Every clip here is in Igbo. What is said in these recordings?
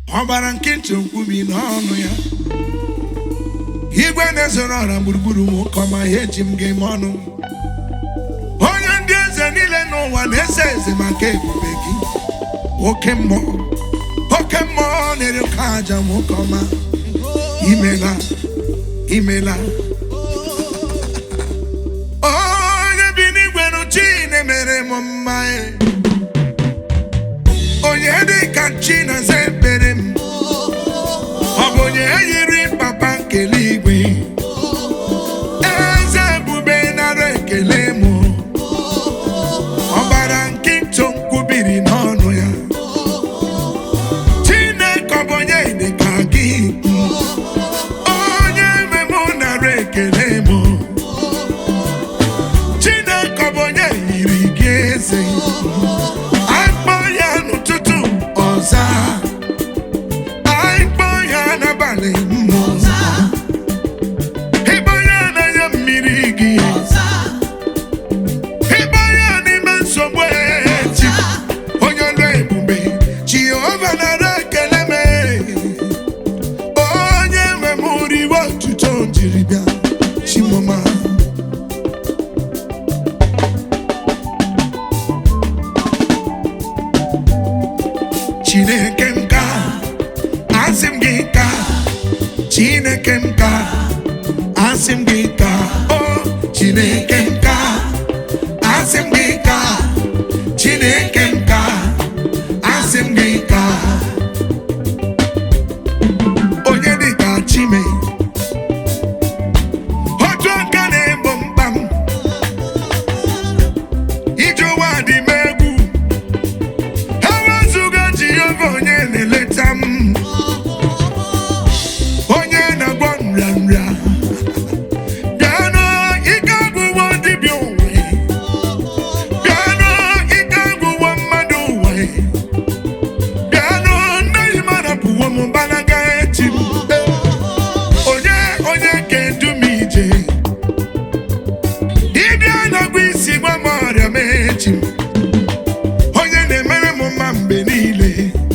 ọbara nkịntị nkwubi n'ọnụ ya igwe na-ezoro ọra gburugburu m ụka ọma ihe eji m ga-eme ọnụ onye ndị eze niile n'ụwa na-eze eze maka ebube gị oke mmụọ oke mmụọ na-ere oke aja m ụka ọma imela imela onye bi n'igwe n'uchi na-emere m mma e. onye dị ka chi na-aza ekpere m ọ bụ onye yiri papa nkele igwe eze ebube nara ekele m ọbara nkịtụ nkwubiri n'ọnụ ya chineke ọ bụ onye dị ka gị onye nwe m nara ekele m chineke ọ bụ onye yiri gị eze akpọ ya n'ụtụtụ ọza akpọ ya n'abalị mmụọ ịkpọ ya n'anya mmiri gị ịkpọ ya n'ime nsogbu echi onye ọlụ ebube jehova nara ekele m onye nwe m riwe otuto jiri bịa chimoma chineke m ka asị m gị ka chineke m ka asị m gị ka o chineke m ka asị m gị ka chineke m ka asị m gị ka onye dị ka chime otu aka na-egbo mkpa m ije ụwa dị m egwu ewezuga jehova onye na-eleta m onye na-agwọ nrịanrịa bịanụ ike agwụwo dibịa ụwa bịanụ ike agwụwo mmadụ ụwa bịanụ ndị mmadụ pụwo m gbalaga echi m onye onye ga-edu m ije dibịa na-agwa isi gwa m ọrịa m echi m onye na-emere m mma mgbe niile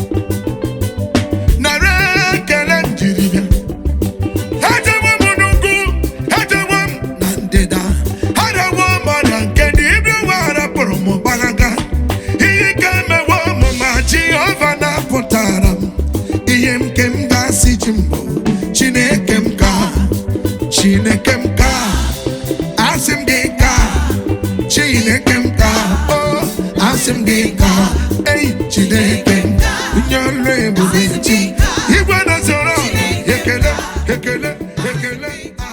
nara ekele m jiri bịa ejewo m n'ugwu ejewo m na ndịda arawo m ọrịa nke dibịa nwa rapụrụ m gbalaga ihe ike emewo m ma jehova na-apụtara m ihe m nke m ga-asị ji mbụ chineke m ka chineke m ka asị m gị ka chineke m ka o asị m gị ka ei chineke m onye ọlụ ebube chi igwe na-zoro ekele ekele ekele